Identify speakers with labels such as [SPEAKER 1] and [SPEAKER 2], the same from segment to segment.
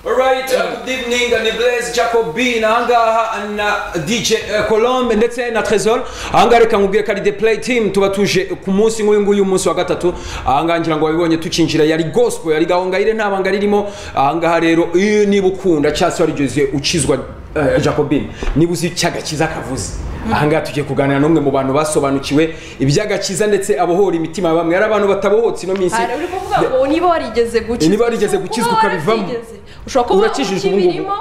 [SPEAKER 1] Alright, uh, good evening, ni Blaise Jacobin, ahangaha na DJ uh, Colombe ndetse na Trezor. Ahangaha reka nkubwire ko ari The Play Team tuba tuje ku munsi nk'uyu nguyu umunsi wa gatatu. Ahangaha ngira ngo wabibonye tucinjira yari gospel, yari gahongayire nta banga ririmo. Ahangaha rero iyo niba ukunda cyasi warigeze ukizwa uh, Jacobin, niba uzi icyagakiza kavuze. ahangaha tugiye kuganira n'umwe mu bantu basobanukiwe iby'agakiza ndetse abohora imitima ya bamwe ari abantu batabohotse ino minsi
[SPEAKER 2] hari uri kuvuga ngo niba warigeze gukizwa
[SPEAKER 1] Niba warigeze gukizwa
[SPEAKER 2] Kuba
[SPEAKER 1] ukabivamo.
[SPEAKER 2] warabyigeze. ushobora kuba
[SPEAKER 1] Urakijijwe ubu ngubu.
[SPEAKER 2] ukibirimo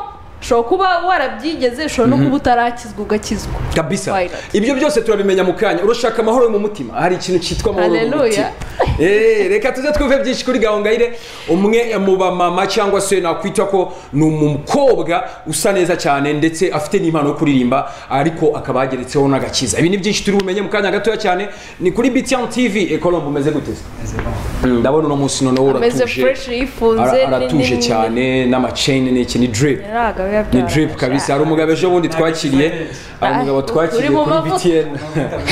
[SPEAKER 2] ushobora kuba warabyigeze ushobora no kuba utarakizwa ugakizwa
[SPEAKER 1] kabisa
[SPEAKER 2] Twilight.
[SPEAKER 1] ibyo byose turabimenya mu kanya urashaka amahoro yo mu mutima hari ikintu cyitwa amahoro yo mu mutima
[SPEAKER 2] Hallelujah.
[SPEAKER 1] Eh, reka tuze twumve byinshi kuri gahongayire umwe mu bamama cyangwa se nakwita ko ni umukobwa usa neza cyane ndetse afite n'impano yo kuririmba ariko akaba yageretseho n'agakiza ibi ni byinshi turi bumenye mu kanya gatoya cyane ni kuri btn tv ekolombe umeze gute se? ndabona uno munsi noneho
[SPEAKER 2] ameze
[SPEAKER 1] uratuje
[SPEAKER 2] fureshi yifunze
[SPEAKER 1] Ara- aratuje cyane n'amaceni ni iki ni drip ni drip kabisa hari umugabo ejo bundi twakiriye hari umugabo
[SPEAKER 2] Uri
[SPEAKER 1] twakiriye
[SPEAKER 2] mu
[SPEAKER 1] kuri
[SPEAKER 2] mavuta.
[SPEAKER 1] btn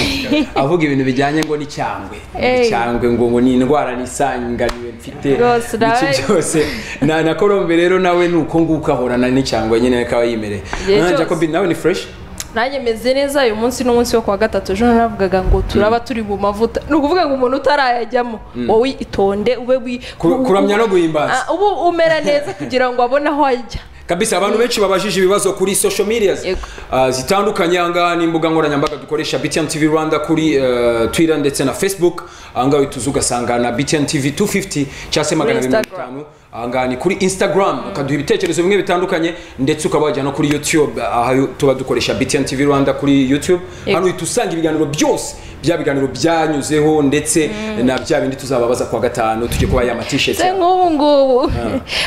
[SPEAKER 1] avuga ibintu bijyanye ngo n'icyangwe
[SPEAKER 2] Ey.
[SPEAKER 1] icyangwe ngo ngo ni indwara nisanganiwe mfite
[SPEAKER 2] Rwose
[SPEAKER 1] iki
[SPEAKER 2] nawe-
[SPEAKER 1] byose na na Colombe rero nawe ni uko nguko ahorana n'icyangwe nyine akaba yimereye
[SPEAKER 2] Igihe
[SPEAKER 1] Na
[SPEAKER 2] cyose.
[SPEAKER 1] jacob nawe ni fresh
[SPEAKER 2] nanjye meze neza uyu munsi ni umunsi wo kuwa gatatu ejo naravugaga ngo turaba turi mu mavuta ni ukuvuga ngo umuntu utarayajyamo wowe itonde ube wi-
[SPEAKER 1] Ku- kuramya no guhimbaza.
[SPEAKER 2] Ah, ubu umera neza kugira ngo abone aho ajya
[SPEAKER 1] kabisa abantu benshi babajije ibibazo kuri social medias
[SPEAKER 2] Yego.
[SPEAKER 1] Ah, zitandukanye ahangaha n'imbuga nkoranyambaga dukoresha btn tv rwanda kuri eh, twitter ndetse na facebook ahangaha uhita uza ugasanga na btn tv 250 cyangwa se magana abiri mirongo
[SPEAKER 2] Instagram.
[SPEAKER 1] itanu ahangaha ni kuri instagram ukaduha ibitekerezo bimwe bitandukanye ndetse ukaba wajya no kuri youtube aha yo- tuba dukoresha btn tv rwanda kuri youtube
[SPEAKER 2] Yego.
[SPEAKER 1] hano uhita usanga ibiganiro byose bya biganiro byanyuzeho ndetse na bya bindi tuzababaza kuwa gatanu tujye kuba ya matisheti
[SPEAKER 2] se nk'ubu ngubu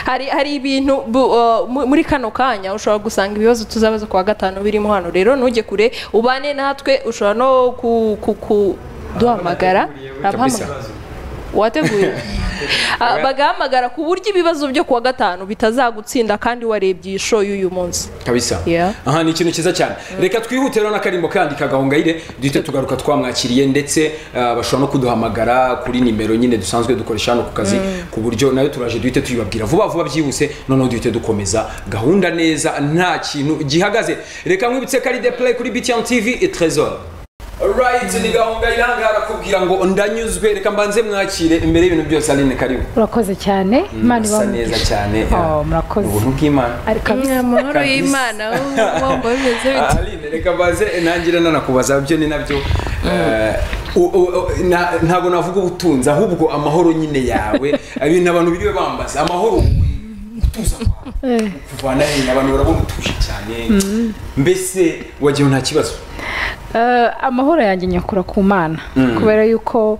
[SPEAKER 2] hari hari ibintu bu- uh, mu- muri kano kanya ushobora gusanga ibibazo tuzabaza kuwa gatanu birimo hano rero ntujye kure ubane natwe ushobora no ku- ku- kuduhamagara
[SPEAKER 1] kabisa
[SPEAKER 2] Uramuhamagara? wateguye Ah, bagahamagara ku buryo ibibazo byo kuwa gatanu bitazagutsinda kandi warebye iyi show y'uyu munsi
[SPEAKER 1] kabisa
[SPEAKER 2] Yeah.
[SPEAKER 1] aha ni ikintu cyiza cyane reka twihute rero n'akarimbo kandi kagahongayire duhite tugaruka twamwakiriye ndetse ah, bashobora no kuduhamagara kuri nimero nyine dusanzwe dukoresha hano ku kazi ku buryo nayo turaje duhite tuyibabwira vuba vuba byihuse noneho duhite dukomeza gahunda neza nta kintu gihagaze reka nkwibutse ko ari de play kuri btn tv trezor Alright, ni gahongayire ahangaha arakubwira ngo ndanyuzwe reka mbanze mwakire imbere y'ibintu byose aline karibu
[SPEAKER 3] murakoze cyane imana
[SPEAKER 1] usa
[SPEAKER 3] ibamugira
[SPEAKER 1] neza cyane
[SPEAKER 3] Oh, murakoze.
[SPEAKER 1] ubuntu bw'imana
[SPEAKER 3] ariko
[SPEAKER 2] amahoro
[SPEAKER 1] Kabisa. y'Imana,
[SPEAKER 2] wumva bimeze
[SPEAKER 1] Ah, Aline reka baze nangira nanakubaza byo ni nabyo eh, u- u- u- na- ntabwo navuga ubutunzi ahubwo amahoro nyine yawe ibintu abantu biriwe bambaza amahoro utuza kwawe kuvana hino abantu barabona utuje cyane mbese wagiye nta kibazo
[SPEAKER 3] Eh, amahoro yanjye nyakura ku mana kubera yuko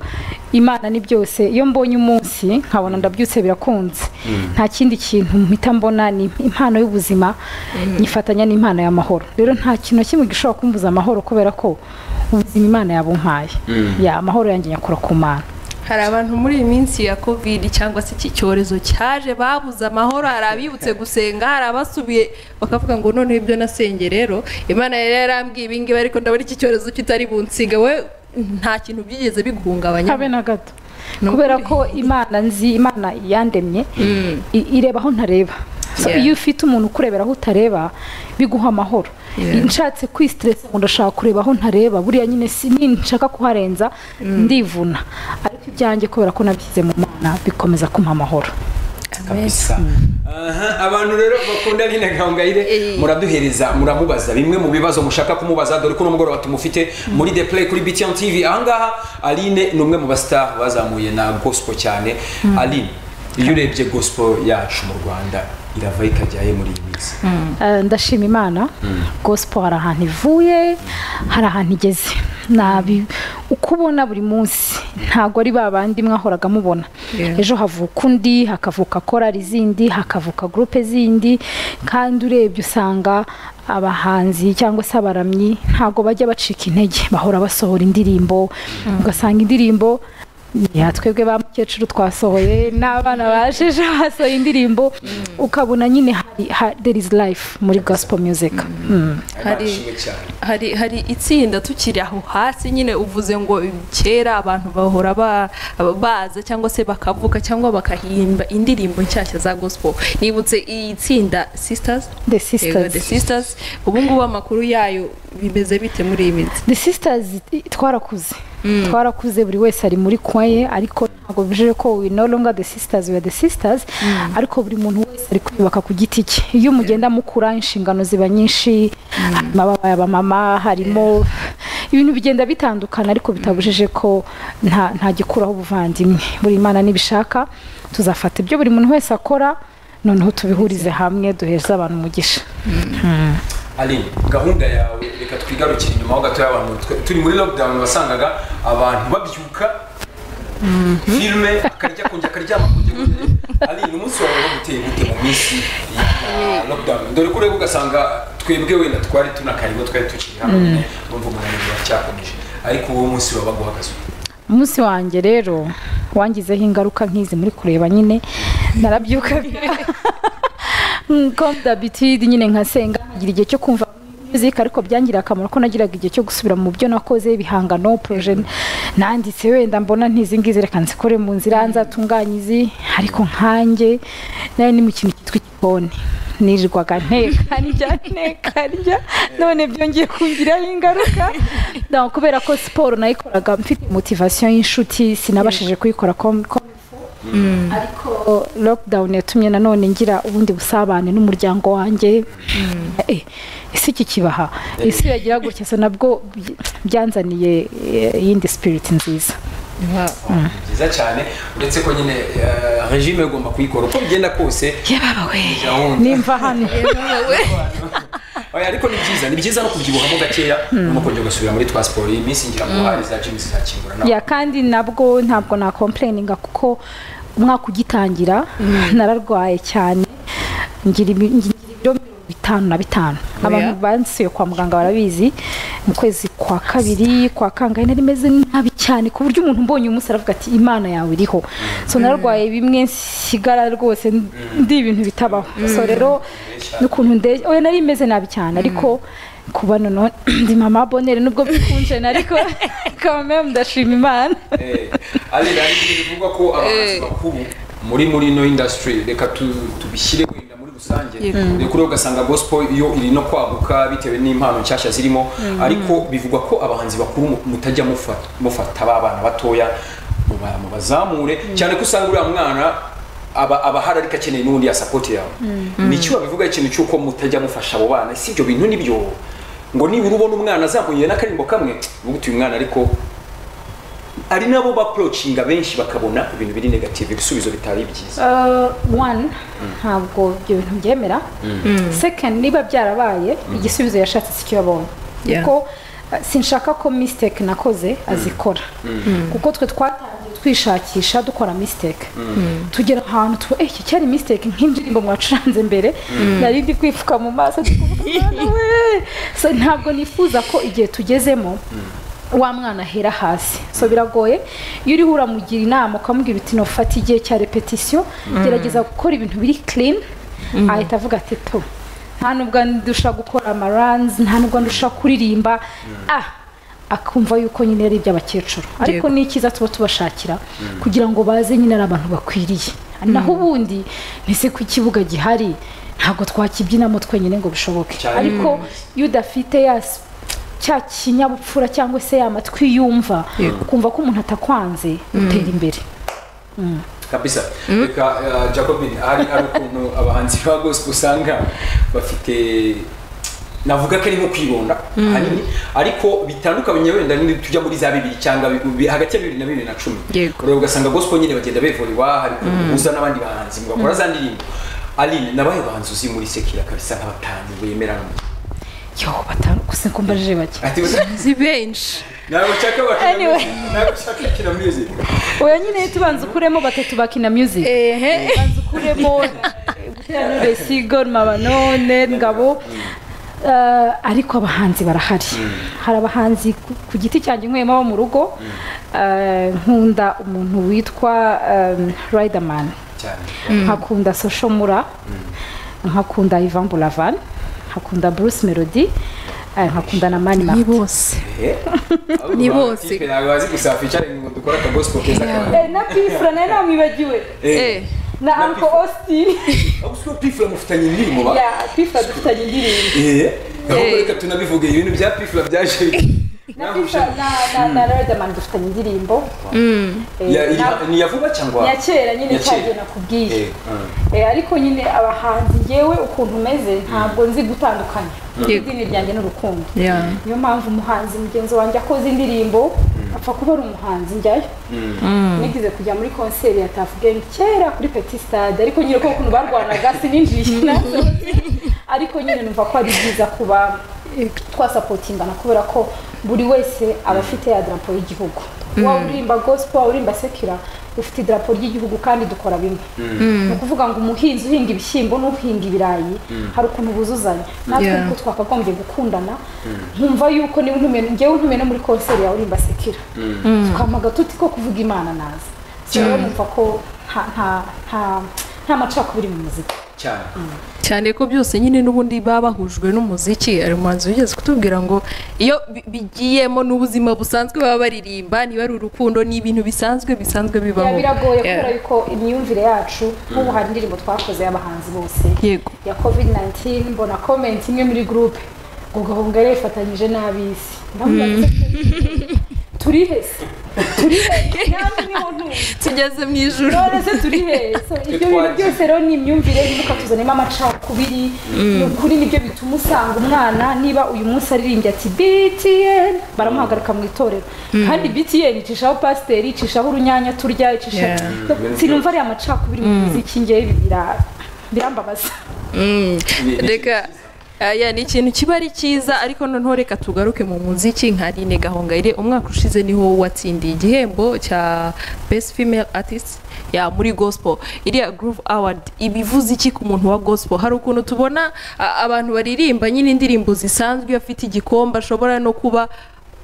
[SPEAKER 3] imana ni byose iyo mbonye umunsi nkabona ndabyutse birakunze nta kindi kintu mpita mbona ni impano y'ubuzima nyifatanya n'impano y'amahoro rero nta kintu na kimwe gishobora kumbuza amahoro kubera ko ubuzima imana yabumpaye ya amahoro yanjye nyakura ku mana
[SPEAKER 2] hari abantu muri iyi minsi ya covid cyangwa se iki cyorezo cyaje babuze amahoro hari abibutse gusenga hari abasubiye bakavuga ngo noneho ibyo nasenge rero imana yari yarambwiye ibi ngibi ariko ndabona iki cyorezo kitari bunsiga we nta kintu byigeze biguhungabanya
[SPEAKER 3] habe na gato
[SPEAKER 2] Ni
[SPEAKER 3] kubera
[SPEAKER 2] ukuri.
[SPEAKER 3] ko imana nzi imana yandemye i- ireba aho ntareba So,
[SPEAKER 2] Yeah.
[SPEAKER 3] iyo ufite umuntu ukurebera aho utareba biguha amahoro
[SPEAKER 2] Yeah.
[SPEAKER 3] nshatse kwisitiresa ngo ndashaka kureba aho ntareba buriya nyine si ninshaka kuharenza ndivuna ariko ibyanjye kubera ko nabyize mu mana bikomeza kumpa amahoro
[SPEAKER 1] kabisa Aha, abantu rero bakunda Aline Gahongayire
[SPEAKER 2] Eh.
[SPEAKER 1] muraduhereza muramubaza bimwe mu bibazo mushaka kumubaza dore ko n'umugoroba tumufite muri The Play kuri BTN TV ahangaha Aline ni umwe mu bastar bazamuye na gospel cyane Aline iyo urebye gospel yacu mu Rwanda irava ikajyaye muri iyi minsi
[SPEAKER 3] Eh, ndashima imana gospel hari ahantu ivuye hari ahantu igeze nabi uko ubona buri munsi ntabwo ari ba bandi mwahoraga mubona
[SPEAKER 2] Yeah.
[SPEAKER 3] ejo havuka undi hakavuka korari zindi hakavuka gurupe zindi kandi urebye usanga abahanzi cyangwa se abaramyi ntabwo bajya bacika intege bahora basohora indirimbo ugasanga indirimbo ya twebwe ba mukecuru twasohoye n'abana bajeje basohoye indirimbo ukabona nyine hari ha- there is life muri gospel music Mm.
[SPEAKER 2] hari hari hari itsinda tukiri aho hasi nyine uvuze ngo kera abantu bahora ba- baza cyangwa se bakavuka cyangwa bakahimba indirimbo nshyashya za gospel nibutse iyi tsinda sisters
[SPEAKER 3] the
[SPEAKER 2] Yego, the
[SPEAKER 3] sisters
[SPEAKER 2] sisters ubu ngubu amakuru yayo bimeze bite muri iyi minsi
[SPEAKER 3] the sisters i- twarakuze twarakuze buri wese ari muri kwaye ariko ntabwo bivuze ko we no longer the sisters we are the sisters ariko buri muntu wese ari kwiyubaka ku giti cye iyo mugenda mukura inshingano ziba nyinshi harimo ababa- abamama harimo ibintu bigenda bitandukana ariko bitabujije ko nta nta gikuraho ubuvandimwe buri imana nibishaka tuzafata ibyo buri muntu wese akora noneho tubihurize hamwe duheze abantu umugisha
[SPEAKER 1] aline gahunda yawe reka twigarukire inyuma ho gatoya abantu twe- turi muri lockdown wasangaga abantu babyuka filime akarya kongera akaryama kongera akarya. aline umunsi wawe waguteye gute mu minsi ya lockdown dore ko ureba ugasanga twebwe wenda twari tunakaribo twari tukiri hano nyine urumva umunaniro uracyakomeje ariko uwo munsi wabaga uguhagaze
[SPEAKER 3] umunsi wanjye rero wangizeho ingaruka nk'izi muri kureba nyine narabyuka nko dabitidi nyine nkasenga ngira igihe cyo kumva music ariko byangiriye akamaro ko nagiraga igihe cyo gusubira mu byo nakoze ibihangano proje nanditse wenda mbona ntizi ngizi reka nzikore mu nzira nzatunganye izi ariko nkanjye nayo ni mu kintu cyitwa igikoni nirirwaga nteka ndya nteka ndya none byongeye kungiraho ingaruka Donc, kubera ko siporo nayikoraga mfite motivasiyo y'inshuti sinabashije kuyikora ko ko ariko lockdown yatumye nanone ngira ubundi busabane n'umuryango wanjye Eh, ese iki kibaha isi yagira gutya so nabwo by- byanzaniye eh, iyindi spirit nziza
[SPEAKER 1] ni byiza cyane uretse ko nyine eh, regime igomba kuyikora uko bigenda kose gahunda
[SPEAKER 3] nimva hano
[SPEAKER 1] Oya, ariko ni byiza ni byiza no kubyibukamo gakeya no kongera ugasubira muri twa siporo iyi minsi ngira ngo hari za jimu zizakingura nawe
[SPEAKER 3] ya kandi nabwo ntabwo nakomplayininga kuko umwaka ugitangira nararwaye cyane ngira ibi- ngira ibiro mirongo itanu na bitanu abantu bansuye kwa muganga barabizi mu kwezi kwa kabiri kwa kangahe nari meze nabi cyane ku buryo umuntu mbonye umunsi aravuga ati imana yawe iriho so nararwaye bimwe nsigara rwose ndi ibintu bitabaho so rero n'ukuntu ndege oya nari meze nabi cyane ariko kuba noneho ndi mama bonere nubwo bikunje ariko quand même ndashima imana
[SPEAKER 1] Eh, ari rero bivugwa ko abahanzi bakuru muri muri ino industry reka tu- tubishyire wenda muri rusange reka ureba ugasanga gospel iyo iri no kwaguka bitewe n'impano nshyashya zirimo ariko bivugwa ko abahanzi bakuru mu- mutajya mufa- mufata ba bana batoya muba- mubazamure cyane ko usanga uriya mwana aba abahari ariko akeneye n'ubundi ya support yawe nicyo babivuga ikintu cy'uko mutajya mufasha abo bana si ibyo bintu nibyo ngo nibura ubona umwana azahuye n'akaririmbo kamwe uvuga uti uyu mwana ariko ari nabo bapurocinga benshi bakabona ibintu biri negative ibisubizo bitari byiza
[SPEAKER 3] Uh, one ntabwo ibyo bintu byemera second niba byarabaye igisubizo yashatse si cyo yabonye
[SPEAKER 2] Yeah.
[SPEAKER 3] kuko uh, sinshaka ko mistake nakoze azikora kuko twe twatangiye twishakisha dukora mistake tugera ahantu tuba eh iki cyari mistake nk'indirimbo mwacuranze mbere nari ndi kwipfuka mu maso ndi kuvuga, "Mwana we!" So, ntabwo nifuza ko igihe tugezemo wa mwana ahera hasi so biragoye iyo uriho uramugira inama ukamubwira uti nufata igihe cya repetisiyo gerageza gukora ibintu biri clean ahita avuga ati to nta nubwo ndusha gukora amaranzi nta nubwo ndusha kuririmba ah akumva yuko nyine ari iby'abakecuru ariko ni icyiza tuba tubashakira kugira ngo baze nyine ari abantu bakwiriye naho ubundi ntese ko ikibuga gihari ntabwo twakibyinamo twenyine ngo bishoboke
[SPEAKER 1] Cyane.
[SPEAKER 3] ariko iyo udafite ya s- cya kinyabupfura cyangwa se ya matwi yumva ukumva ko umuntu atakwanze utera imbere
[SPEAKER 1] kabisa reka eh, jacobin hari hari ukuntu abahanzi ba gospel usanga bafite navuga ko ari nko kwironda ahanini ariko bitandukanye wenda ni tujya muri za bibiri cyangwa bi- bi- hagati ya bibiri na bibiri na cumi
[SPEAKER 2] Yego.
[SPEAKER 1] ureba ugasanga gospel nyine bagenda bevorewa hari ukuntu buza n'abandi bahanzi mugakora za ndirimbo aline nabaye bahanzi uzi muri sekira kabisa nk'abatanu bemerana
[SPEAKER 3] yo batanu gusa ko mbaje bake
[SPEAKER 1] ati
[SPEAKER 2] si benshi
[SPEAKER 1] ntabwo nshaka bakina
[SPEAKER 3] Anyway.
[SPEAKER 1] music ntabwo nshaka bakina music
[SPEAKER 3] oya nyine tubanza ukuremo batatu bakina music
[SPEAKER 2] ehe
[SPEAKER 3] ukuremo guteranure si gorma banone ngabo Eh, ariko abahanzi barahari hari abahanzi ku- ku giti cyanjye nywemo abo mu rugo Eh, nkunda umuntu witwa riderman
[SPEAKER 1] cyane
[SPEAKER 3] nkakunda social mura nkakunda ivan buravan nkakunda bruce melody eh, nkakunda na mani
[SPEAKER 2] ni
[SPEAKER 3] mani
[SPEAKER 2] bose
[SPEAKER 1] Eh?
[SPEAKER 2] Ni
[SPEAKER 1] Ahubwo
[SPEAKER 2] bose.
[SPEAKER 1] amakipe ntabwo bazi gusafisha ngo dukore akagosipo keza cyane
[SPEAKER 3] na pifura nayo namwibagiwe
[SPEAKER 2] eh
[SPEAKER 3] na
[SPEAKER 1] Na
[SPEAKER 3] uncle
[SPEAKER 1] Pfla.
[SPEAKER 3] austin
[SPEAKER 1] ahubwo si ko pifura mufitanye indirimbo ba
[SPEAKER 3] ya pifura dufitanye indirimbo
[SPEAKER 1] Eh, ahubwo
[SPEAKER 2] Eh.
[SPEAKER 1] reka tunabivuge ibintu bya pifura byaje
[SPEAKER 3] na pifura na na na riderman dufitanye indirimbo Eh,
[SPEAKER 1] Ya- iri-
[SPEAKER 3] na-
[SPEAKER 1] ni iya vuba cyangwa
[SPEAKER 3] ya kera nyine
[SPEAKER 1] Ya kera.
[SPEAKER 3] cyagiye nakubwiye
[SPEAKER 1] Eh, ah.
[SPEAKER 3] Eh, ariko nyine abahanzi ngewe ukuntu meze ntabwo nzi gutandukanya
[SPEAKER 2] Yego.
[SPEAKER 3] idini ryanjye n'urukundo
[SPEAKER 2] yeah
[SPEAKER 3] niyo mpamvu umuhanzi mugenzi wanjye akoze indirimbo apfa kuba ari umuhanzi njyayo nigeze kujya muri konseri ya tafu gemu kera kuri peti stade ariko nyine ko ukuntu barwanaga sininjiye nasohotse ariko nyine numva ko ari byiza kuba twasapotingana kubera ko buri wese aba afite ya darapo y'igihugu waba urimba gospel waba urimba sekira ufite idarapo ry'igihugu kandi dukora bimwe ni ukuvuga ngo umuhinzi uhinga ibishyimbo n'uhinga ibirayi hari ukuntu buzuzanya natwe
[SPEAKER 2] Yeah.
[SPEAKER 3] ko twakagombye gukundana nkumva yuko niba ntumenye ngewe ntumenye no muri konseri yawe urimba sekira tukamaga tuti ko kuvuga imana naza so rero numva ko nta nta nta nta macakubiri mu muziki
[SPEAKER 1] cyane
[SPEAKER 2] cyane ko byose nyine n'ubundi baba bahujwe n'umuziki hari umuhanzi wigeze kutubwira ngo iyo bi- bigiyemo n'ubuzima busanzwe baba baririmba niba ari urukundo ni ibintu bisanzwe bisanzwe
[SPEAKER 3] biba
[SPEAKER 2] bibaho
[SPEAKER 3] biragoye
[SPEAKER 2] Yeah.
[SPEAKER 3] kubera yuko imyumvire yacu nk'ubu hari indirimbo twakoze y'abahanzi bose
[SPEAKER 2] yego
[SPEAKER 3] ya covid 19 mbona comment imwe muri groupe ngo gahunga yifatanyije n'ab'isi ndabona turihese turihese namwe niho ntuje
[SPEAKER 2] tugeze mu ijoro
[SPEAKER 3] none se turi he So, ibyo bintu
[SPEAKER 1] twagiye.
[SPEAKER 3] byose rero ni imyumvire yibuka tuzanemo amacakubiri ni ukuri nibyo bituma usanga umwana niba uyu munsi aririmbye ati btn baramuhagarika mu itorero kandi btn icishaho pasiteri icishaho urunyanya turya icishaho
[SPEAKER 1] Yeah.
[SPEAKER 3] sinumva ariya macakubiri mu muziki ngewe bira- birambabaza
[SPEAKER 2] Mm.
[SPEAKER 1] Ni- ni
[SPEAKER 2] reka aya ni ikintu kiba ari cyiza ariko noneho reka tugaruke mu muziki nka Aline Gahongayire umwaka ushize niho watsindiye igihembo cya Best Female Artist ya muri gospel iriya Groove Award ibivuze iki ku muntu wa gospel hari ukuntu tubona a- abantu baririmba nyine indirimbo zisanzwe afite igikombe ashobora no kuba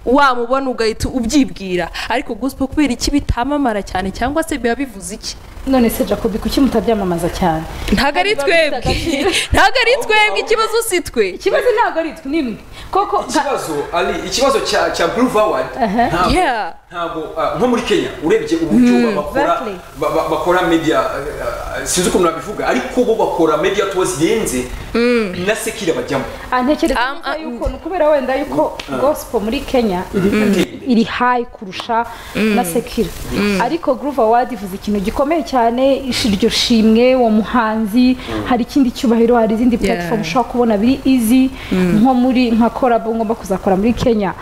[SPEAKER 2] wamubona ugahita ubyibwira ariko gospel kubera iki bitamamara cyane cyangwa se biba bivuze iki
[SPEAKER 3] none se jacobi kuki mutabyamamaza cyane
[SPEAKER 2] ntago ari
[SPEAKER 3] Biba bifite
[SPEAKER 2] twebwe ntago ari twebwe ikibazo si twe
[SPEAKER 3] ikibazo ntabwo ari twe nimwe koko
[SPEAKER 1] ikibazo ari ikibazo cya cya Groove Award ntabwo-
[SPEAKER 2] Yeah.
[SPEAKER 1] ntabwo ah, nko muri Kenya urebye uburyo ba- bakora
[SPEAKER 3] exactly.
[SPEAKER 1] ba- ba- bakora media eh, ah, sinzi ukuntu nabivuga ariko bo bakora media tours yenze na sekira bajyamo
[SPEAKER 3] antekereza
[SPEAKER 2] Um,
[SPEAKER 3] neza
[SPEAKER 2] uh,
[SPEAKER 3] yuko ni ukubera wenda yuko gospel muri kenya iri- iri- iri hayi kurusha na sekira ariko groove award ivuze ikintu gikomeye cyane ish- iryo shimwe uwo muhanzi hari ikindi cyubahiro hari izindi platform ushobora kubona biri easy nko muri nka korabo ngomba kuzakora muri kenya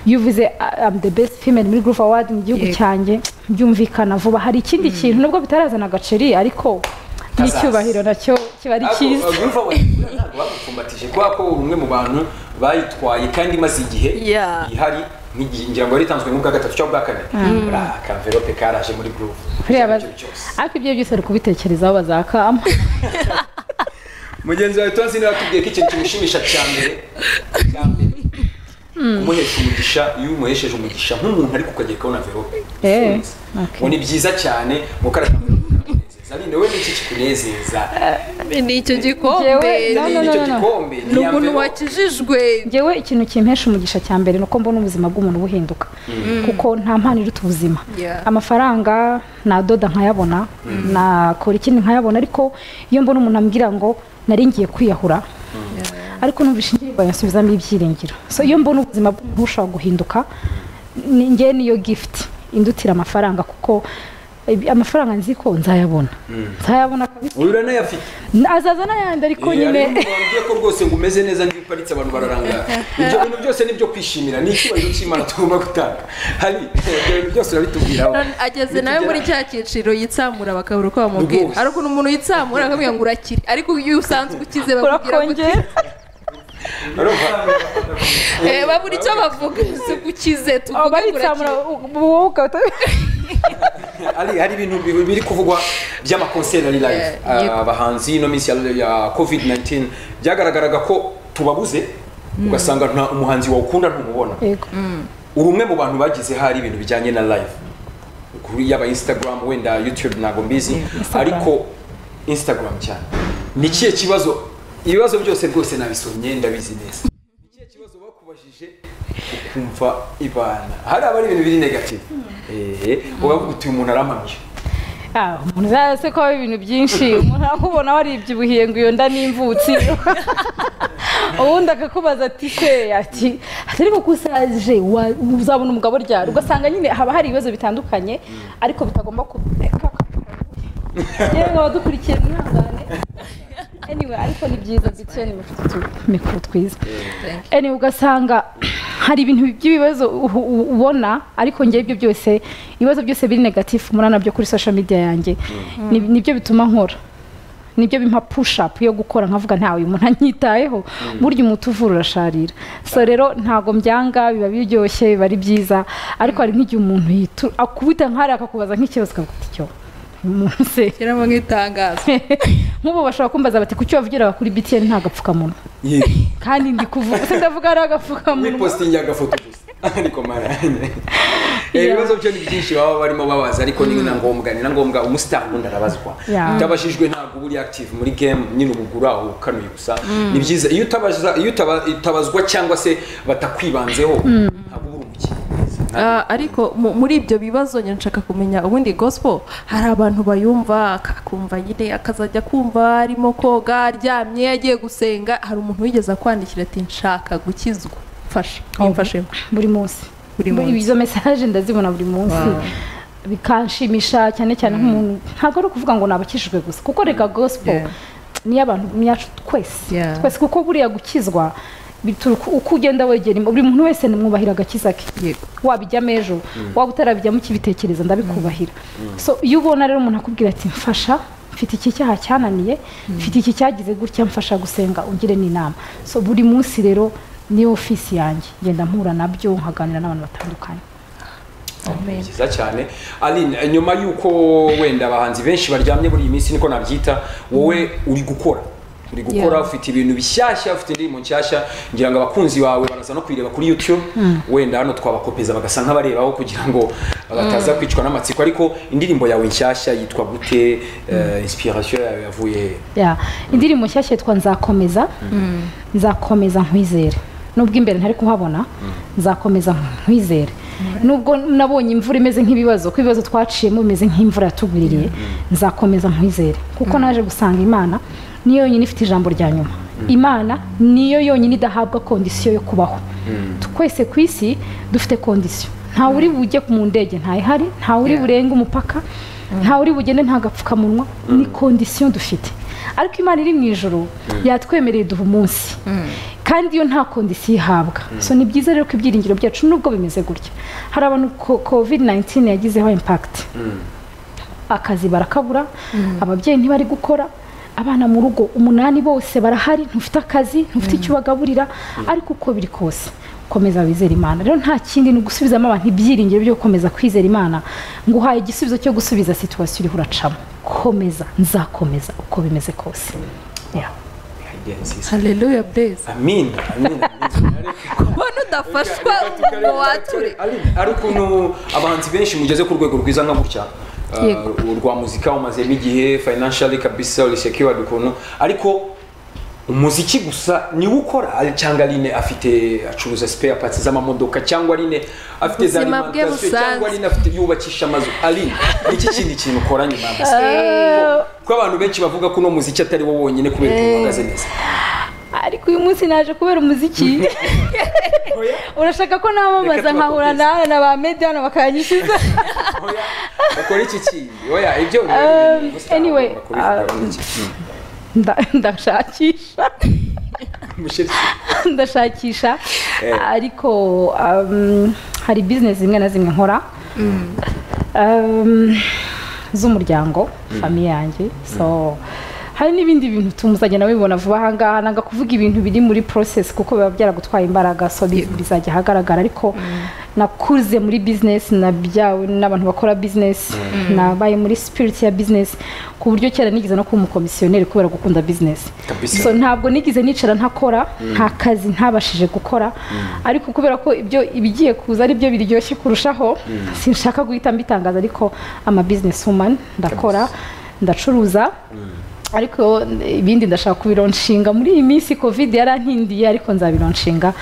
[SPEAKER 3] yuvuze "I am the best female muri groove award mu gihugu
[SPEAKER 2] Yego.
[SPEAKER 3] cyanjye byumvikana vuba hari ikindi kintu nubwo bitarazana agaceri ariko
[SPEAKER 1] Kazaza.
[SPEAKER 3] n'icyubahiro nacyo kiba ari
[SPEAKER 1] Ariko,
[SPEAKER 3] cyiza
[SPEAKER 1] ah, Groove Award ntabwo babipfumbatije kubera ko umwe mu bantu bayitwaye kandi imaze igihe
[SPEAKER 2] Yeah.
[SPEAKER 1] ihari nk'igihe ngira ngo yari itanzwe nk'ubwa gatatu cyangwa ubwa kane buriya akaverope karaje muri Groove
[SPEAKER 3] Kuriya baz-
[SPEAKER 1] Icyo ari cyo cyose
[SPEAKER 3] ariko ibyo byose ari kubitekerezaho bazakama
[SPEAKER 1] mugenzi wawe tonzi niba atubwiye ko ikintu kimushimisha cya mbere cya mbere umuhesha umugisha iyo umuhesheje umugisha nk'umuntu ariko ukagera ukabona verope
[SPEAKER 3] Eh,
[SPEAKER 1] ifunze.
[SPEAKER 3] okay.
[SPEAKER 1] ngo ni byiza cyane ngo kare kamunezeza arinde wowe n'iki kikunezeza
[SPEAKER 2] n'icyo
[SPEAKER 3] Jewe,
[SPEAKER 2] gikombe
[SPEAKER 3] no, no, no,
[SPEAKER 1] n'icyo
[SPEAKER 3] no, no.
[SPEAKER 1] gikombe
[SPEAKER 2] ni
[SPEAKER 1] iya
[SPEAKER 2] umuntu
[SPEAKER 1] verope.
[SPEAKER 2] wakijijwe
[SPEAKER 3] ngewe ikintu kimpesha umugisha cya mbere ni uko mbona ubuzima bw'umuntu buhinduka kuko nta mpano iruta ubuzima
[SPEAKER 2] Yeah.
[SPEAKER 3] amafaranga nadoda nkayabona nakora ikindi nkayabona ariko iyo mbona umuntu ambwira ngo nari ngiye kwiyahura ariko numvise indirimbo yansubizamo ibyiringiro so iyo mbona ubuzima bw'umuntu bushobora guhinduka ni ngewe niyo gift indutira amafaranga kuko eh, amafaranga nzi ko nzayabona nzayabona kabisa
[SPEAKER 1] uyu uranayafite
[SPEAKER 3] azaza n'ayandi ariko
[SPEAKER 1] Eh,
[SPEAKER 3] nyine
[SPEAKER 1] hari n'umuntu wambwiye ko rwose ngo umeze neza ngiyo uparitse abantu bararangara ibyo bintu byose ni ibyo kwishimira ni icyubahiro cy'imana tugomba gutanga hari ibyo bintu byose urabitubwiraho
[SPEAKER 2] ageze nawe muri cya cyiciro yitsamura bakabura uko bamubwira
[SPEAKER 1] Rwose.
[SPEAKER 2] hari ukuntu umuntu yitsamura akamubwira ngo urakire ariko iyo usanzwe ukize bakubwira ngo
[SPEAKER 3] urakongera
[SPEAKER 1] Urumva?
[SPEAKER 2] eh, babura icyo bavuga se gukize
[SPEAKER 3] aba
[SPEAKER 2] tuvuge
[SPEAKER 3] ari
[SPEAKER 2] ngo urakire
[SPEAKER 3] wowe ukaba
[SPEAKER 1] hari hari ibintu bi- biri kuvugwa by'amakonseri ari live
[SPEAKER 2] Eh, yego.
[SPEAKER 1] abahanzi ino minsi ya- ya covid 19 byagaragaraga ko tubabuze ugasanga nta umuhanzi wawukunda ntumubona
[SPEAKER 3] yego
[SPEAKER 1] ubumwe mu bantu bagize hari ibintu bijyanye na live kuri yaba instagram wenda youtube ntabwo mbizi
[SPEAKER 3] Instagram.
[SPEAKER 1] ariko instagram cyane ni ikihe kibazo ibibazo byose rwose nabisomye ndabizi neza ni ikihe kibazo bakubajije ukumva ibana hari abari ibintu biri negative eee ubavuga uti umuntu arampamye
[SPEAKER 3] Ah, umuntu uzaze ko haba ibintu byinshi umuntu akubona waribyibuhiye ngo iyo nda n'imvutsi ubundi akakubaza ati se ati ati ariko ko usaje wa- uzabona umugabo aryara ugasanga nyine haba hari ibibazo bitandukanye ariko bitagomba ku yewe nkaba dukurikiye mwihangane anyway ariko ni byiza ndetse mikoro twiza anyway ugasanga hari ibintu by'ibibazo uhu- u- ubona ariko ngewe ibyo byose ibibazo byose biri negatifu muri nabyo kuri social media yanjye Ni- nibyo bituma nkora nibyo bimpa push up yo gukora nkavuga ntawe uyu muntu anyitayeho burya umuti uvura urasharira so rero ntago mbyanga biba biryoshye biba ari byiza ariko hari nk'igihe umuntu yitu akubita nk'ari akakubaza nk'ikibazo akavuga icyo umuntu se
[SPEAKER 2] shyiramo nk'itangazo
[SPEAKER 3] nk'ubu bashobora kumbaza bati kuki wavugira kuri btn nta gapfukamunwa kandi ndi kuvuga se ndavuga ari agapfukamunwa
[SPEAKER 1] nipositingi agafoto gusa ariko marayine ibibazo byo ni byinshi baba barimo babaza ariko ni na ngombwa ni na ngombwa umusitari ubundi arabazwa
[SPEAKER 3] Yeah.
[SPEAKER 1] utabajijwe ntabwo uba uri active muri game nyine uba ugura ukanuye gusa ni byiza iyo utabaza iyo utaba- utabazwa cyangwa se batakwibanzeho ntabwo uba uri umukinnyi mwiza. Ntabwo-
[SPEAKER 2] Ah, ariko mu- muri ibyo bibazo nyine nshaka kumenya ubundi gospel hari abantu bayumva akakumva nyine akazajya kumva arimo koga aryamye agiye gusenga hari umuntu wigeze akwandikira ati nshaka gukizwa mfasha mfashemo
[SPEAKER 3] buri munsi
[SPEAKER 2] Buri munsi.
[SPEAKER 3] izo mesaje ndazibona buri munsi bikanshimisha cyane cyane nk'umuntu ntabwo ari ukuvuga ngo nabakijijwe gusa kuko reka gospel
[SPEAKER 2] Yeah.
[SPEAKER 3] niyo abantu yacu twese
[SPEAKER 2] Yeah.
[SPEAKER 3] twese kuko buriya gukizwa bituruka uko ugenda wegera Imana. buri muntu wese nimwubahira agakiza ke
[SPEAKER 2] Yego.
[SPEAKER 3] wabijyamo ejo waba utarabijyamo ukibitekereza ndabikubahira so iyo ubona rero umuntu akubwira ati mfasha mfite iki cyaha cyananiye mfite iki cyagize gutya mfasha gusenga ungire n'inama so buri munsi rero niyo ofisi yanjye ngenda mpura nabyo nkaganira n'abantu batandukanye
[SPEAKER 1] Ni byiza cyane aline eh, nyuma y'uko wenda abahanzi benshi baryamye muri iyi minsi niko nabyita wowe uri gukora uri gukora
[SPEAKER 2] Yeah.
[SPEAKER 1] ufite ibintu bishyashya ufite indirimbo nshyashya ngira ngo abakunzi bawe baraza no kuyireba kuri youtube wenda hano twabakopeza bagasa nk'abarebaho kugira ngo bataza kwicwa n'amatsiko ariko indirimbo yawe nshyashya yitwa gute eh, inspiration yawe yavuye
[SPEAKER 3] Ya, indirimbo nshyashya yitwa nzakomeza nzakomeza nkwizere nubwo imbere ntari kuhabona nzakomeza nkwizere nubwo nabonye imvura imeze nk'ibibazo ko ibibazo twaciyemo bimeze nk'imvura yatugwiriye nzakomeza nkwizere kuko naje gusanga imana niyo yonyine ifite ijambo rya nyuma imana niyo yonyine idahabwa kondisiyo yo kubaho twese ku isi dufite kondisiyo ntawe uri bujye mu ndege ntayihari ntawe uri burenge umupaka ntawe uri bugende nta gapfukamunwa ni kondisiyo dufite ariko imana iri mu ijoro yatwemereye duha umunsi kandi iyo nta kondisiyo ihabwa so ni byiza rero ko ibyiringiro byacu nubwo bimeze gutya hari abantu covid 19 yagizeho impakiti akazi barakabura ababyeyi ntibari gukora abana mu rugo umunani bose barahari ntufite akazi ntufite icyo ubagaburira ariko uko biri kose komeza wizere imana rero nta kindi ni ugusubizamo abantu ibyiringiro byo gukomeza kwizera imana ngo uhaye igisubizo cyo gusubiza situwasiyo uriho uracamo komeza nzakomeza uko bimeze kose Yeah.
[SPEAKER 1] idea nziza
[SPEAKER 2] haleluya burezi
[SPEAKER 1] amin amin amin
[SPEAKER 2] kubona udafashwa ngo wature
[SPEAKER 1] ari ukuntu abahanzi benshi mugeze ku rwego rwiza nka gutya Uh,
[SPEAKER 2] Yego.
[SPEAKER 1] urwa muzika umazemo igihe financially kabisa uri secured ukuntu ariko umuziki gusa niwe ukora cyangwa Aline afite acuruza spare parts z'amamodoka cyangwa Aline afite za
[SPEAKER 2] Ubuzima bwe
[SPEAKER 1] alimentation, cyangwa
[SPEAKER 2] busanzwe.
[SPEAKER 1] Aline afite yubakisha amazu Aline iki kindi kintu ukora nyuma ko abantu benshi bavuga ko uno muziki atari wo wonyine kubera ukuntu uhagaze neza
[SPEAKER 3] ariko uyu munsi naje kubera umuziki urashaka ko namamaza
[SPEAKER 1] Reka
[SPEAKER 3] nkahura
[SPEAKER 1] tubakopeze.
[SPEAKER 3] na na ba mediyani bakanyishyuza
[SPEAKER 1] Oya, ukora iki kindi oya ibyo biba ari
[SPEAKER 3] Um,
[SPEAKER 1] ibintu gusa
[SPEAKER 3] anyway,
[SPEAKER 1] agomba kubivuga
[SPEAKER 3] uh,
[SPEAKER 1] muri iki kintu.
[SPEAKER 3] Nda- ndashakisha
[SPEAKER 1] Mushiki.
[SPEAKER 3] ndashakisha
[SPEAKER 1] Eh.
[SPEAKER 3] ariko um, hari bizinesi zimwe na zimwe nkora Um, z'umuryango famiye yanjye so hari n'ibindi bintu tumuzagenda bibona vuba aha ngaha nanga kuvuga ibintu biri muri process kuko biba byaragutwaye imbaraga so bi- bizajya ahagaragara ariko nakuze muri business nabyawe n'abantu bakora business nabaye muri spirit ya business ku buryo kera nigeze no kuba umukomisiyoneri kubera gukunda business
[SPEAKER 1] Kabisa.
[SPEAKER 3] so ntabwo nigeze nicara ntakora nta kazi ntabashije gukora ariko kubera ko ibyo ibigiye kuza ari byo biryoshye kurushaho sinshaka guhita mbitangaza ariko ama business woman ndakora ndacuruza ariko ibindi ndashaka kubironshinga muri iyi minsi covid yarankindiye ariko nzabironshinga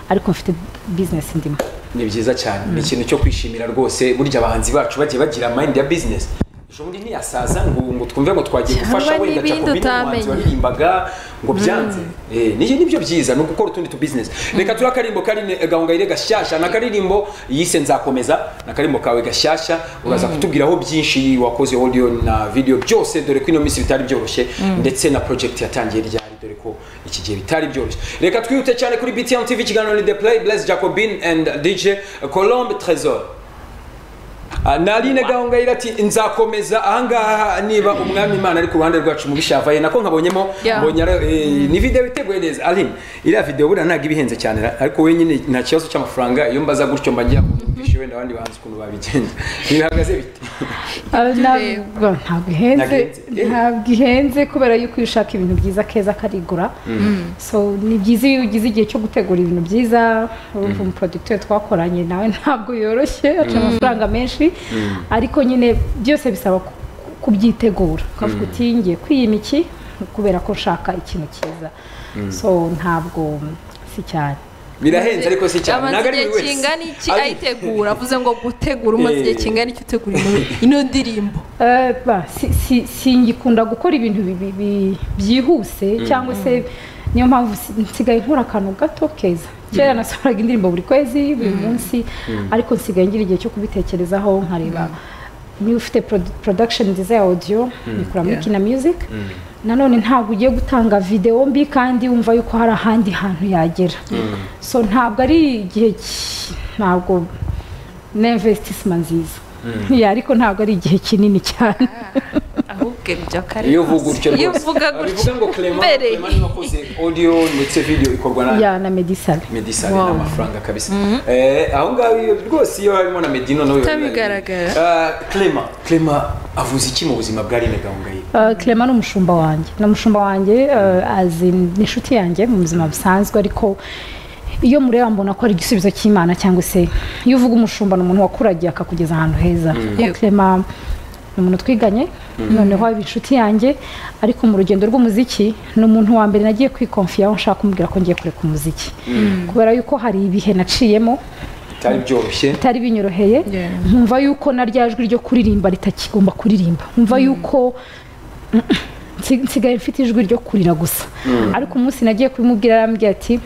[SPEAKER 3] ariko mfite business ndimo
[SPEAKER 1] ni byiza cyane ni ikintu cyo kwishimira rwose burya abahanzi bacu bagiye bagira mind ya business ejo bundi ntiyasaza ngo ngo twumve ngo twagiye
[SPEAKER 2] Haba
[SPEAKER 1] gufasha wenda
[SPEAKER 2] n'ibindi
[SPEAKER 1] Jacob Bina umuhanzi
[SPEAKER 2] utamenye.
[SPEAKER 1] waririmbaga ngo byanze Eh, ni nibyo byiza ni ugukora utundi tu business reka tura akarimbo kari ne- gahongayire gashyashya ni akaririmbo yise nzakomeza ni akarimbo kawe gashyashya uraza kutubwiraho byinshi wakoze audio na video byose dore ko ino minsi bitari byoroshye ndetse na project yatangiye ryari dore ko iki gihe bitari byoroshye reka twihute cyane kuri BTN TV ikiganiro ni The Play Bless Jacobin and DJ Colombe Trésor Ah, Narine Gahongayire ati nzakomeza ahangaha niba umwami Imana ari ku ruhande rwacu mu bishavaye nako nkabonyemo
[SPEAKER 2] Yeah.
[SPEAKER 1] mbonye ari- eh, ni video iteguye neza Aline iriya video buriya ntabwo iba ihenze cyane ra- ariko wenyine nta kibazo cy'amafaranga iyo mbaza gutyo mba ngiye kumvisha wenda abandi bahanzi ukuntu babigenza ntibihagaze bite
[SPEAKER 3] ntabwo ntabwo ihenze
[SPEAKER 1] Ntabwo ihenze.
[SPEAKER 3] ntabwo ihenze kubera yuko iyo ushaka ibintu byiza keza karigura so ni byiza iyo ugize igihe cyo gutegura ibintu byiza urumva umuproducteur twakoranye nawe ntabwo yoroshye aca amafaranga menshi ariko nyine byose bisaba ku- kubyitegura ukavuga uti ngiye kwiyima iki kubera ko nshaka ikintu cyiza so ntabwo si cyane
[SPEAKER 1] birahenze ariko si cyane
[SPEAKER 2] amaze
[SPEAKER 1] ntabwo ari
[SPEAKER 2] igihe
[SPEAKER 1] buri wese
[SPEAKER 2] kingana iki
[SPEAKER 1] Aline,
[SPEAKER 2] ayitegura avuze ngo gutegura umaze igihe
[SPEAKER 1] Eh.
[SPEAKER 2] kingana iki utegura ino- ino ndirimbo
[SPEAKER 3] Eh, ba, si- si- singikunda gukora ibintu bi- bi- bi- byihuse cyangwa se niyo mpamvu si- nsigaye nkora akantu gato keza kera nasohoraga indirimbo buri kwezi buri munsi ariko nsigaye ngira igihe cyo kubitekerezaho nkareba niba ufite produ- production nziza ya audio nikuramo
[SPEAKER 2] Yeah.
[SPEAKER 3] kina music nanone ntabwo ugiye gutanga video mbi kandi wumva yuko hari ahandi hantu yagera so ntabwo ari igihe ki- ntabwo na investissement nziza Yeah, ariko ntabwo ari igihe kinini cyane
[SPEAKER 2] ahubwo ibyo kare
[SPEAKER 1] iyo uvuga gutyo
[SPEAKER 2] iyo
[SPEAKER 1] rwose
[SPEAKER 2] uvuga
[SPEAKER 1] Ah,
[SPEAKER 2] gutyo
[SPEAKER 1] bivuga ngo Clement
[SPEAKER 2] mbere
[SPEAKER 1] Clement niwe wakoze audio ndetse video ikorwa na
[SPEAKER 3] ya na medisale
[SPEAKER 1] medisale
[SPEAKER 2] Wow.
[SPEAKER 1] n'amafaranga kabisa Eh, aho ngaho iyo rwose iyo harimo na medino nawe
[SPEAKER 2] Utabigaragara.
[SPEAKER 1] clema clema avuze iki mu buzima bwa rine gahongayire
[SPEAKER 3] Uh, Clement ni umushumba wanjye ni umushumba wanjye uh, azi ni inshuti yanjye mu buzima busanzwe ariko iyo mureba mbona ko ari igisubizo cy'imana cyangwa se iyo uvuga umushumba ni umuntu wakuragiye akakugeza ahantu heza kuko Clement ni umuntu twiganye noneho aba inshuti yanjye ariko mu rugendo rw'umuziki ni umuntu wa mbere nagiye kwikonfiyaho nshaka kumubwira ko ngiye kureka umuziki kubera yuko hari ibihe naciyemo
[SPEAKER 1] bitari byoroshye
[SPEAKER 3] bitari binyoroheye
[SPEAKER 2] Yeah.
[SPEAKER 3] nkumva yuko na rya jwi ryo kuririmba ritakigomba kuririmba nkumva yuko nsi- nsigaye mfite ijwi ryo kurira gusa ariko umunsi nagiye kubimubwira arambwira ati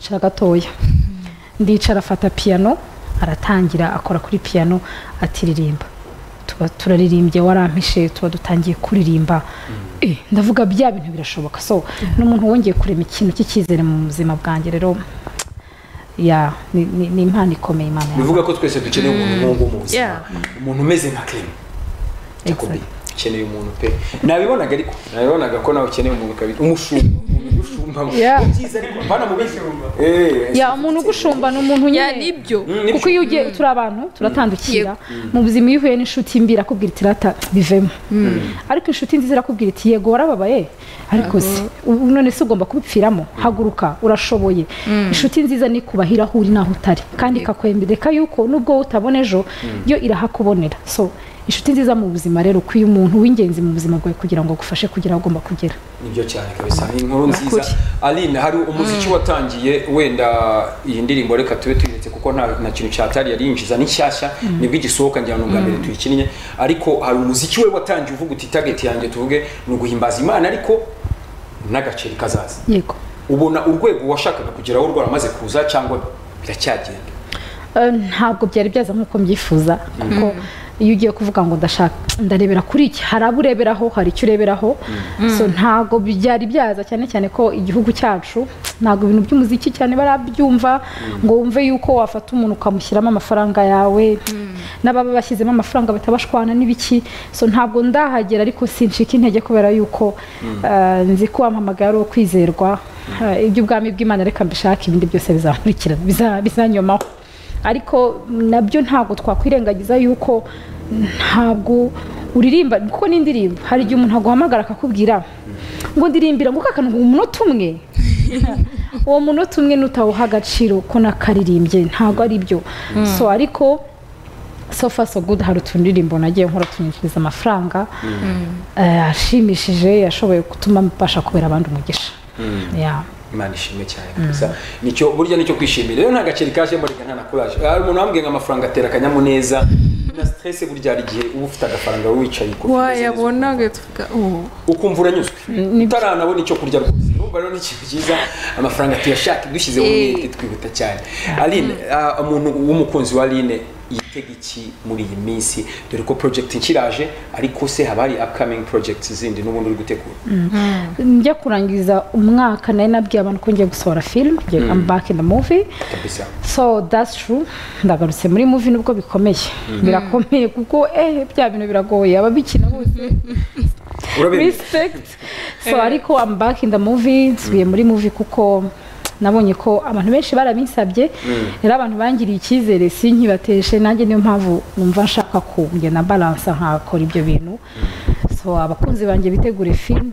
[SPEAKER 3] cara gatoya ndicara afata piyano aratangira akora kuri piyano atiririmba tuba turaririmbye warampishe tuba dutangiye kuririmba Eh, ndavuga bya bintu birashoboka so n'umuntu wongeye kurema ikintu cy'icyizere mu buzima bwanjye rero ya ni- ni ni impano ikomeye imana yawe
[SPEAKER 1] bivuga ko twese dukeneye umuntu nk'uwo mu buzima
[SPEAKER 2] Yeah.
[SPEAKER 1] umuntu umeze nka clema Jacobi
[SPEAKER 3] Exactly.
[SPEAKER 1] ukeneye umuntu pe nabibonaga ariko nabibonaga ko nawe ukeneye umuntu kabiri umushumba umuntu ushumba
[SPEAKER 3] Yeah.
[SPEAKER 1] Ni byiza ariko bana mu bishumba eh
[SPEAKER 3] ya umuntu ugushumba ni umuntu
[SPEAKER 2] ya
[SPEAKER 3] nyine
[SPEAKER 2] nibyo
[SPEAKER 1] Mm, nibyo.
[SPEAKER 3] kuko iyo ugiye turi abantu turatandukira mu buzima iyo uhuye n'inshuti mbi irakubwira iti rata bivemo ariko inshuti nziza irakubwira iti yego warababaye ariko se ubu none se ugomba kubipfiramo haguruka urashoboye inshuti nziza ni kubahira aho uri n'aho utari kandi ikakwemereka yuko nubwo wowe utabona ejo yo irahakubonera so inshuti nziza mu buzima rero ukwiye umuntu w'ingenzi mu buzima bwawe kugira ngo agufashe kugera aho ugomba kugera
[SPEAKER 1] nibyo cyane kabisa ni inkuru nziza
[SPEAKER 2] Ukuri.
[SPEAKER 1] aline hari umuziki watangiye wenda iyi ndirimbo reka tube tuyiretse kuko nta nta kintu cyatari yari yinjiza ni nshyashya nibwo igisohoka ngira ngo ni ubwa mbere tuyikinnye ariko hari umuziki we watangiye uvuga uti target yanjye tuvuge ni uguhimbaza imana ariko n'agaceri kazaza
[SPEAKER 3] yego
[SPEAKER 1] ubona urwego washakaga kugeraho rwaramaze kuza cyangwa biracyagenda
[SPEAKER 3] Eh, ntabwo byari byaza nk'uko mbyifuza kuko iyo ugiye kuvuga ngo ndashaka ndarebera kuri iki hari abo ureberaho hari icyo ureberaho so ntabwo byari byaza cyane cyane ko igihugu cyacu ntabwo ibintu by'umuziki cyane barabyumva ngo wumve yuko wafata umuntu ukamushyiramo amafaranga yawe n'ababa bashyizemo amafaranga bahita bashwana n'ibiki so ntabwo ndahagera ariko sincika intege kubera yuko eh, nzi ko wampamagaye ari uwo kwizerwa Eh, iby'ubwami bw'imana reka mbishake ibindi byose bizakurikira biza- bizanyomaho ariko nabyo ntabwo twakwirengagiza yuko ntabwo uririmba kuko ni indirimbo hari igihe umuntu aguhamagara akakubwira ngo ndirimbira ngo kakanu umunota umwe uwo munota umwe nutawuha agaciro ko nakaririmbye ntabwo ari byo so ariko so far so good hari utundirimbo nagiye nkora tunyinjiriza amafaranga eh, ashimishije yashoboye gutuma mbasha kubera abandi umugisha Yeah.
[SPEAKER 1] imana ishimwe cyane gusa nicyo burya nicyo kwishimira rero nta gaceri kaje mbarega nta na kuraje hari umuntu wambwiye ngo amafaranga atera akanyamuneza na stress burya hari igihe uba ufite agafaranga wicaye ku
[SPEAKER 2] wayabonaga tuvuga ubu
[SPEAKER 1] ukumva uranyuzwe utaranabona icyo kurya rwose urumva rero ni ikintu cyiza amafaranga tuyashaka dushyizeho
[SPEAKER 2] Eh.
[SPEAKER 1] umwete twihuta cyane aline ah, umuntu w'umukunzi wa aline yitega iki muri iyi minsi dore ko project nkiraje ariko se haba hari upcoming projects zindi n'ubundi uri gutegura
[SPEAKER 3] njya kurangiza umwaka nari nabwiye abantu ko ngiye gusohora film ngiye I'm back in the movie
[SPEAKER 1] kabisa
[SPEAKER 3] so that's true ndagarutse muri movie nubwo bikomeye birakomeye kuko eh bya bintu biragoye ababikina bose
[SPEAKER 1] urabizi
[SPEAKER 3] respect so ariko I'm back in the movie nsubiye muri movie kuko nabonye ko abantu benshi barabinsabye rero abantu bangiriye icyizere sinkibateshe nanjye niyo mpamvu numva nshaka kugenda balansa nkakora ibyo bintu so abakunzi banjye bitegure filime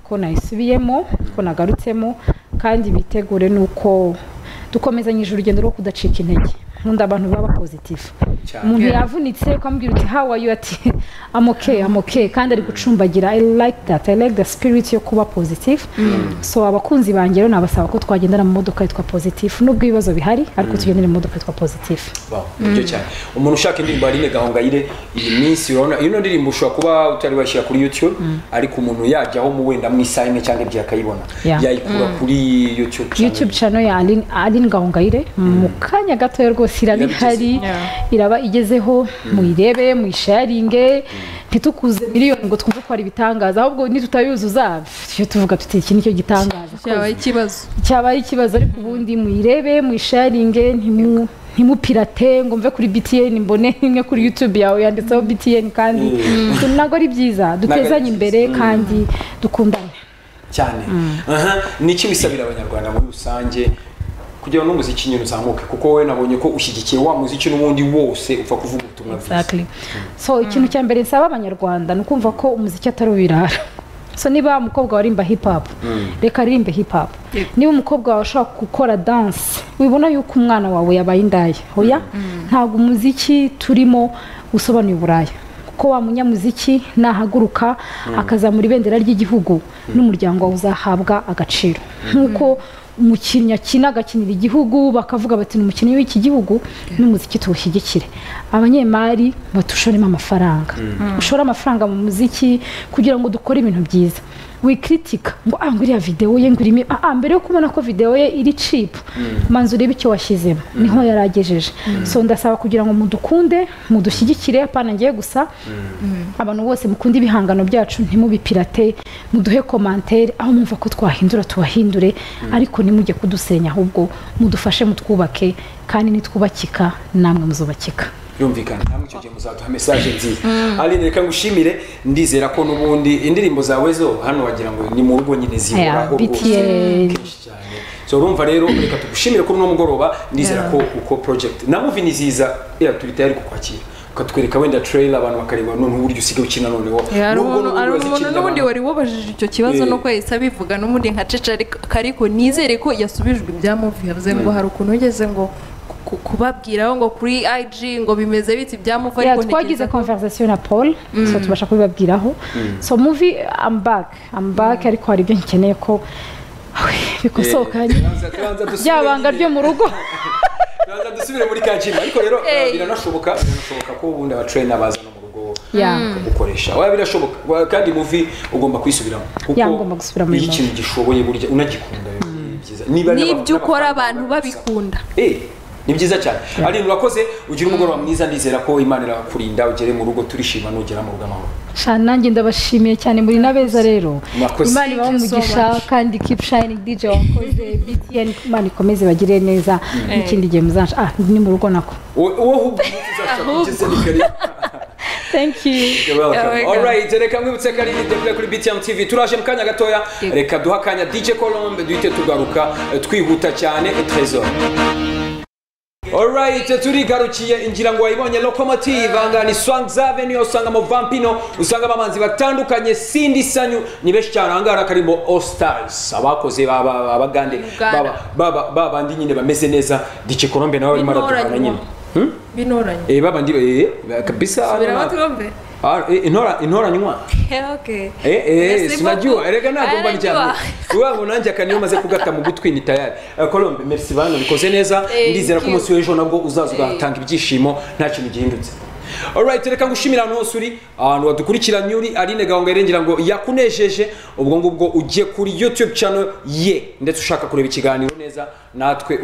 [SPEAKER 3] ko nayisubiyemo ko nagarutsemo kandi bitegure nuko dukomezanyije urugendo rwo kudacika intege nkunda abantu baba pozitifu
[SPEAKER 1] Cyane.
[SPEAKER 3] umuntu yavunitse ukamubwira uti how are you ati I'm okay I'm okay kandi ari gucumbagira I like that I like the spirit yo kuba positive so abakunzi banjye rero nabasaba ko twagendana mu modoka yitwa positive nubwo ibibazo bihari ariko tugendere mu modoka yitwa positive
[SPEAKER 1] Wow, nibyo cyane umuntu ushaka indirimbo aline gahongayire iyi minsi urabona ino ndirimbo ushobora kuba utari washyira kuri youtube ariko umuntu yajyaho mu wenda mu isaha imwe cyangwa ebyiri akayibona
[SPEAKER 3] Yeah.
[SPEAKER 1] yayikura kuri youtube channel.
[SPEAKER 3] youtube channel ya Aline, Aline Gahongayire mu kanya gatoya rwose iraba
[SPEAKER 1] Iraba
[SPEAKER 3] ihari iraba igezeho muyirebe muyisharinge ntitukuze miliyoni ngo twumve ko ari ibitangaza ahubwo nitutayuzuza icyo tuvuga tuti iki nicyo gitangaza
[SPEAKER 2] cyabaye ikibazo
[SPEAKER 3] cyaba ari ikibazo ariko ubundi muyirebe muyisharinge ntimu- ntimupirate ngo mve kuri btn mbone imwe kuri youtube yawe yanditseho btn kandi ntabwo ari byiza dutezanye imbere kandi dukundane
[SPEAKER 1] cyane aha niki wisabira abanyarwanda muri rusange kugira ngo n'umuziki nyine uzamuke kuko wowe nabonye ko ushyigikiye wa muziki n'ubundi wose upfa kuvuga ubutumwa bwiza
[SPEAKER 3] Exactly. so ikintu cya mbere nsaba abanyarwanda ni ukumva ko umuziki atari ubirara so niba umukobwa warimba hip hop reka aririmbe hip hop
[SPEAKER 2] Yep.
[SPEAKER 3] niba umukobwa wawe ashobora gukora dance wibona yuko umwana wawe yabaye indaya oya ntabwo umuziki turimo usobanuye uburaya kuko wa munyamuziki nahaguruka akazamura ibendera ry'igihugu n'umuryango wawe uzahabwa agaciro nk'uko umukinnyi akina agakinira igihugu bakavuga bati ni umukinnyi w'iki gihugu n'umuziki tuwushyigikire abanyemari batushoremo amafaranga ushore amafaranga mu muziki kugira ngo dukore ibintu byiza wikritika ngo ah ngo iriya videwo ye ngo irimo ah ah, mbere yo kubona ko videwo ye iri cheap manza urebe icyo washyizemo niho yaragejeje so ndasaba kugira ngo mudukunde mudushyigikire apana ngiye gusa abantu bose mukunda ibihangano byacu ntimubipirate muduhe komantere aho mwumva ko twahindura tubahindure ariko nimujye kudusenya ahubwo mudufashe mutwubake kandi nitwubakika namwe muzubakika
[SPEAKER 1] yumvikana namwe icyo gihe muzaduha message nziza aline reka ngushimire ndizera ko n'ubundi indirimbo zawe zo hano wagira ngo ni mu rugo nyine
[SPEAKER 3] Yeah,
[SPEAKER 1] zihoraho rwose
[SPEAKER 3] BTN.
[SPEAKER 1] kenshi cyane so urumva rero reka tugushimire kuri uno mugoroba ndizera ko uko project na movie ni ziza ira turi tayari kukwakira ukatwereka wenda trailer abantu bakareba none uburyo usigaye ukina noneho
[SPEAKER 2] hari
[SPEAKER 1] Nubwo
[SPEAKER 2] umuntu
[SPEAKER 1] n'ubundi
[SPEAKER 2] hari umuntu
[SPEAKER 1] wazikinira
[SPEAKER 2] n'ubundi
[SPEAKER 1] abantu.
[SPEAKER 2] wari wabajije icyo kibazo
[SPEAKER 1] Eh.
[SPEAKER 2] nuko yahise abivuga n'ubundi nka cece ariko- ariko nizere ko yasubijwe ibya muvi yavuze ngo hari ukuntu ugeze ngo ku- kubabwiraho ngo kuri IG ngo bimeze biti ibya muvi
[SPEAKER 3] Yeah,
[SPEAKER 2] ariko
[SPEAKER 3] twagize
[SPEAKER 2] ntekereza ko-
[SPEAKER 3] conversation na paul so tubasha kubibabwiraho so movie I'm back I'm back ariko hari ibyo nkeneye ko bikosoka
[SPEAKER 1] Eh, turanza- turanza dusubire
[SPEAKER 3] byabanga
[SPEAKER 1] nyine.
[SPEAKER 3] ryo mu rugo
[SPEAKER 1] Tubanza dusubire muri kacyiru ariko rero
[SPEAKER 2] Eh.
[SPEAKER 1] biranashoboka biranashoboka ko ubundi abatrayina baza no mu rugo
[SPEAKER 3] Yeah.
[SPEAKER 1] gukoresha oya birashoboka Wa- kandi muvi ugomba kuyisubiramo kuko
[SPEAKER 3] Yeah, ngomba gusubiramo
[SPEAKER 1] iyo
[SPEAKER 3] iyi
[SPEAKER 1] ikintu gishoboye burya unagikunda rero ni byiza niba n'abantu-
[SPEAKER 2] n'ibyo ukora
[SPEAKER 1] n'abafana
[SPEAKER 2] abantu
[SPEAKER 1] babikunda.
[SPEAKER 2] babikunda
[SPEAKER 1] Eh, ni byiza cyane ari urakoze ugira umugoroba mwiza ndizera ko imana irakurinda ugere mu rugo turishima nugera mu rugo amahoro
[SPEAKER 3] Sha, nanjye ndabashimiye cyane muri nabeza rero
[SPEAKER 1] Mwakoze.
[SPEAKER 3] imana ibahe
[SPEAKER 2] Thank you so
[SPEAKER 3] umugisha
[SPEAKER 2] much.
[SPEAKER 3] kandi keep shining dj wakoze btn imana ikomeze bagire neza n'ikindi gihe muzanca ah ni mu rugo nako
[SPEAKER 1] wowe ahubwo ugeze ni karibu
[SPEAKER 3] thank you
[SPEAKER 1] You're welcome.
[SPEAKER 2] You're welcome.
[SPEAKER 1] Alright, reka mwibutse ko ari Deble kuri BTM TV turaje mu kanya gatoya reka duha akanya DJ Colombe duhite tugaruka eh, twihuta cyane eh, Trésor Alright, turigarukiye ingira ngo wayibonye locomotive aha ngaha ni Swanks Avenue usangamo Vampino usangamo abahanzi batandukanye Cindy Sanyu ni benshi cyane aha ngaha hari akarimo All Stars abakoze ba- ba- abagande
[SPEAKER 2] Uganda.
[SPEAKER 1] baba- baba- babandi nyine bameze neza DJ Colombe nawe arimo araduhana
[SPEAKER 2] Binoranywa.
[SPEAKER 1] nyine Hmm?
[SPEAKER 2] binoranye
[SPEAKER 1] Eh, babandi eh, kabisa
[SPEAKER 2] biraba
[SPEAKER 1] hano na-
[SPEAKER 2] twombe
[SPEAKER 1] Ah, eh, intora- intoranywa
[SPEAKER 2] okay
[SPEAKER 1] Eh, eh,
[SPEAKER 2] Nasibu
[SPEAKER 1] sinajua
[SPEAKER 2] tu.
[SPEAKER 1] erega nagomba
[SPEAKER 2] Anajua.
[SPEAKER 1] njyana iwabo nanjye akaniyo umaze kugata mu gutwi ni tayari Eh, Colombe merci bana bikoze neza
[SPEAKER 2] Eh,
[SPEAKER 1] ndizera ko
[SPEAKER 2] thank you.
[SPEAKER 1] umunsi w'ejo nabwo uzaza ugatanga ibyishimo nta kintu gihindutse Alright, reka ngushimira ahantu hose uri ahantu wadukurikiranye uri aline gahongayire ngira ngo yakunejeje ubwo ngubwo ugiye kuri youtube channel ye ndetse ushaka kureba ikiganiro neza natwe